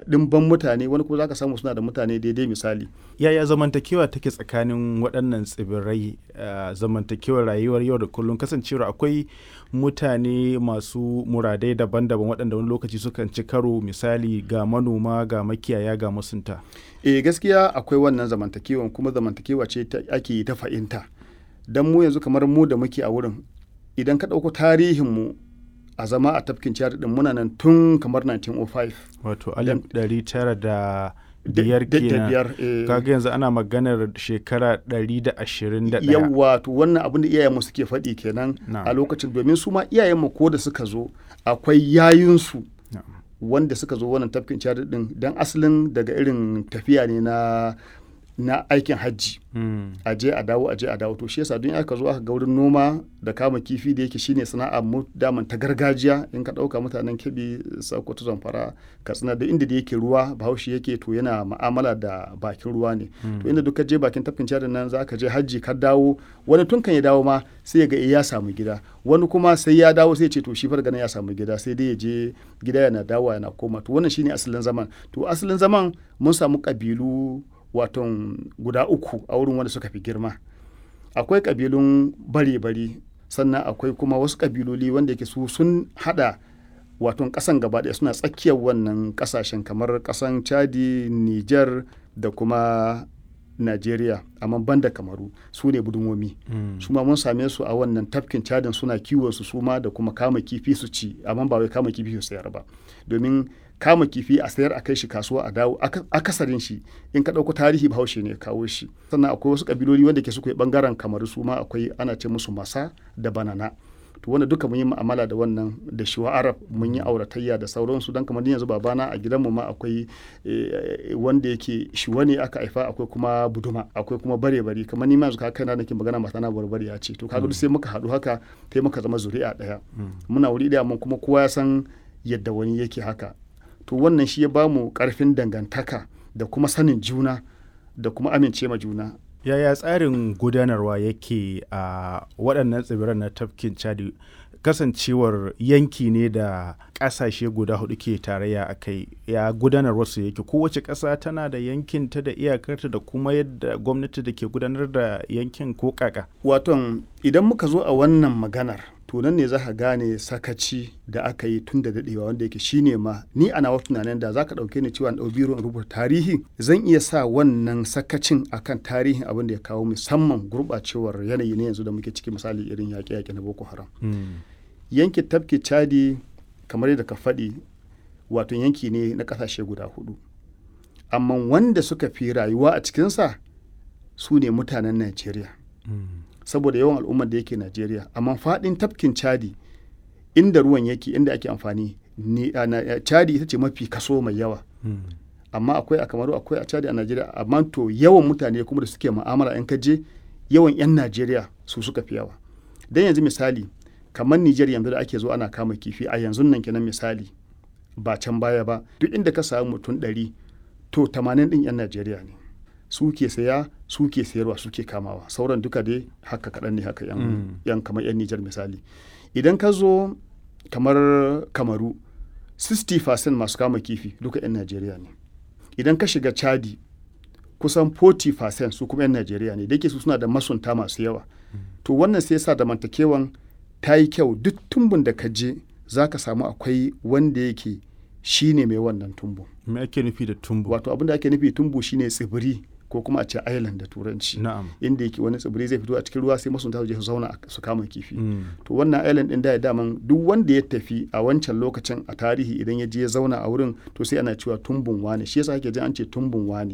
ɗimban mutane wani kuma zaka samu suna da mutane daidai misali yaya zamantakewa take tsakanin waɗannan tsibirai uh, zamantakewar rayuwar yau da kullum kasancewar akwai mutane masu muradai daban-daban waɗanda wani lokaci sukan ci karo misali ga manoma ga makiyaya ga masunta e gaskiya akwai wannan zamantakewa kuma zamantakewa ce ake ta fahimta don mu yanzu kamar mu da muke a wurin idan ka ɗauko tarihinmu a zama a tafkin ciyar din muna nan tun kamar 1905 wato alif ɗari tara da biyar kenan kaga yanzu ana maganar shekara ɗari da ashirin da ɗaya yawa to wannan abin da iyayenmu suke faɗi kenan a lokacin domin su ma iyayenmu ko da suka zo akwai yayinsu wanda suka zo wannan tafkin ciyar din don asalin daga irin tafiya ne na na aikin hajji mm. a je a dawo a je a dawo to shi yasa don aka zo aka ga wurin noma da kama kifi da yake shine sana'a mu daman ta gargajiya in ka dauka mutanen kebi sokoto zamfara katsina da inda da yake ruwa bahaushe yake to yana ma'amala da bakin ruwa ne mm. to inda duka je bakin tafkin cadin nan za ka je hajji ka dawo wani tun kan ya dawo ma sai ya ga ya samu gida wani kuma sai ya dawo sai ya ce to shi farga ya samu gida sai dai ya je gida yana dawowa yana koma to wannan shine asalin zaman to asalin zaman mun samu kabilu waton guda uku a wurin wanda suka fi girma akwai kabilun bare-bare sannan akwai kuma wasu kabiloli wanda yake su sun hada waton kasan gaba ɗaya suna tsakiyar wannan kasashen kamar kasan chadi niger da kuma Najeriya amma banda kamaru su ne budumomi mm. su ma mun same su a wannan tafkin cadin suna kiwon su suma da kuma kama kifi su ci amma ba wai kama kifi su sayar ba domin kama kifi a sayar a kai shi kasuwa a dawo akasarin shi in ka ɗauko tarihi bahaushe ne kawo shi sannan akwai wasu kabiloli wanda ke suka yi bangaren kamaru su ma akwai ana ce musu masa da banana to wanda duka mun yi mu'amala da wannan da shiwa arab mun yi auratayya da sauransu don kamar yanzu babana a gidanmu ma akwai wanda yake shiwa ne aka haifa akwai kuma buduma akwai kuma bare bari kamar ni ma yanzu kai na nake magana mata na barbari ya ce to kaga duk sai muka haɗu haka sai muka zama zuri'a ɗaya muna wuri ɗaya mun kuma kowa ya san yadda wani yake haka to wannan shi ya bamu karfin dangantaka da kuma sanin juna da kuma amince ma juna yaya tsarin gudanarwa yake a waɗannan tsibiran na tafkin chadi kasancewar yanki ne da ƙasashe guda hudu ke tarayya a kai ya gudanar su yake kowace ƙasa tana da yankin ta da iyakarta da kuma yadda gwamnati da ke gudanar da yankin ko kaka waton idan muka zo a wannan maganar to nan ne za ka gane sakaci da aka yi tun da daɗewa wanda yake shine ma ni a nawa tunanin da za ka ɗauke ni cewa ɗau biro in rubuta tarihi zan iya sa wannan sakacin akan tarihin abin da ya kawo musamman gurɓacewar yanayi ne yanzu da muke ciki misali irin yaƙe-yaƙe na boko haram yankin tafki chadi kamar yadda ka faɗi wato yanki ne na ƙasashe guda hudu amma wanda suka fi rayuwa a cikinsa su ne mutanen najeriya saboda yawan al'ummar da yake Najeriya amma faɗin tafkin Chadi inda ruwan yake inda ake amfani ni Chadi ita ce mafi kaso mai yawa amma akwai a Kamaru akwai a Chadi a Najeriya amma to yawan mutane kuma da suke mu'amala in ka je yawan 'yan Najeriya su suka fi yawa dan yanzu misali kamar Nijar yanzu da ake zo ana kama kifi a yanzu nan kenan misali ba can baya ba duk inda ka samu mutum ɗari to 80 ɗin 'yan Najeriya ne su ke saya su ke sayarwa su ke kamawa sauran duka dai haka kaɗan ne haka yan, mm. yan kamar yan nijar misali idan ka zo kamar kamaru 60% masu kama kifi duka yan najeriya ne idan ka shiga chadi kusan 40% su kuma yan najeriya ne da su suna da masunta masu yawa mm. to wannan sai sa zamantakewan ta yi kyau duk tumbun da ka je za ka samu akwai wanda yake shine mai wannan tumbu me ake nufi da tumbu wato abin da ake nufi tumbu shine tsibiri ko kuma a ce island da turanci na'am inda yake wani tsibiri zai fito a cikin ruwa sai masunta su je su zauna su kama kifi mm. to wannan island din da ya daman duk wanda ya tafi a wancan lokacin a tarihi idan ya je ya zauna a wurin to sai ana cewa tumbun wane shi yasa ake jin an ce tumbun wane